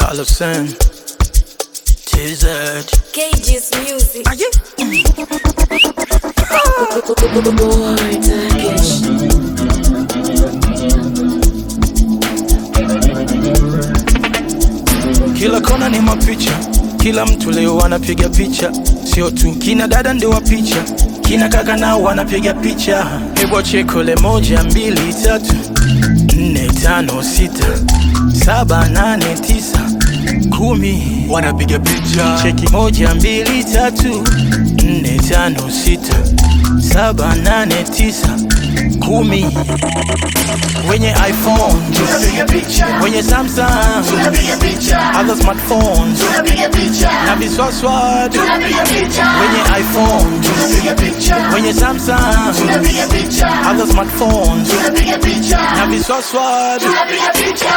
Carlson, TZ. Cages Music. Aye. Boy, Turkish. Kila kona ni mapicha, kila mtu leo anapiga picha, sio tu kina dada ndio wa picha, kina kaka nao wanapiga picha. Hebu chekole moja, mbili, tatu, nne, tano, sita, saba, nane, tisa, kumi, wanapiga picha. Cheki moja, mbili, tatu, nne, tano, sita, saba, nane, tisa, kumi wenye iPhone Tunapiga picha, wenye Samsung tunapiga picha, other smartphones tunapiga picha, na viswaswad tunapiga picha, wenye iPhone tunapiga picha, wenye Samsung tunapiga picha, other smartphones tunapiga picha, na viswaswad tunapiga picha.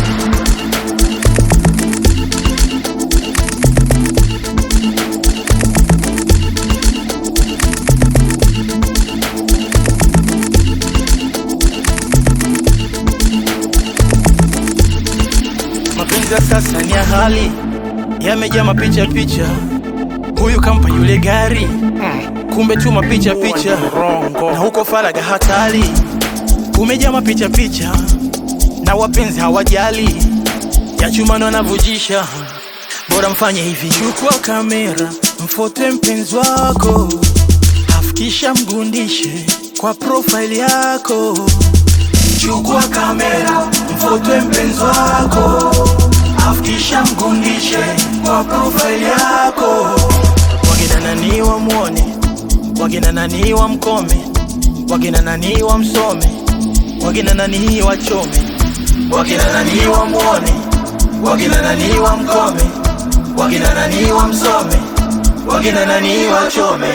mapenzi ya sasa ni ya hali yamejaa mapicha picha huyu kampa yule gari kumbe tu mapicha picha na huko faraga hatari umejaa mapicha picha na wapenzi hawajali ya chumano anavujisha bora mfanye hivi chukua kamera mfote mpenzi wako afikisha mgundishe kwa profile yako chukua kamera mfote mpenzi wako afikisha mgundishe kwa profile yako wakina nani wamwone wakina nani wamkome wakina nani wamsome wakina nani wachome wakina nani wamwone wakina nani wamkome wakina nani wamsome wakina nani wachome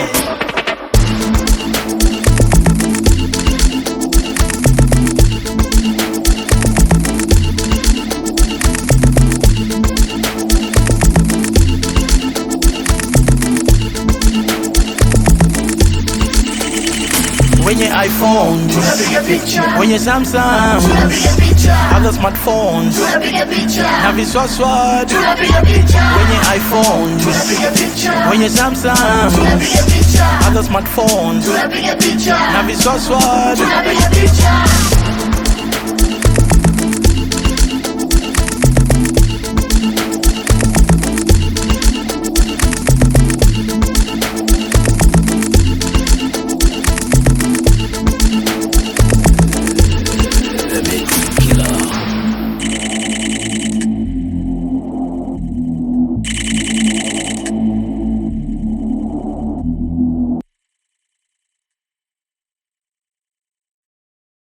wenye iphone Tunapiga picha, wenye samsung tunapiga picha, other smartphones tunapiga picha, na viswaswad tunapiga picha, wenye iphone tunapiga picha, wenye samsung tunapiga picha, other smartphones tunapiga picha, na viswaswad tunapiga picha.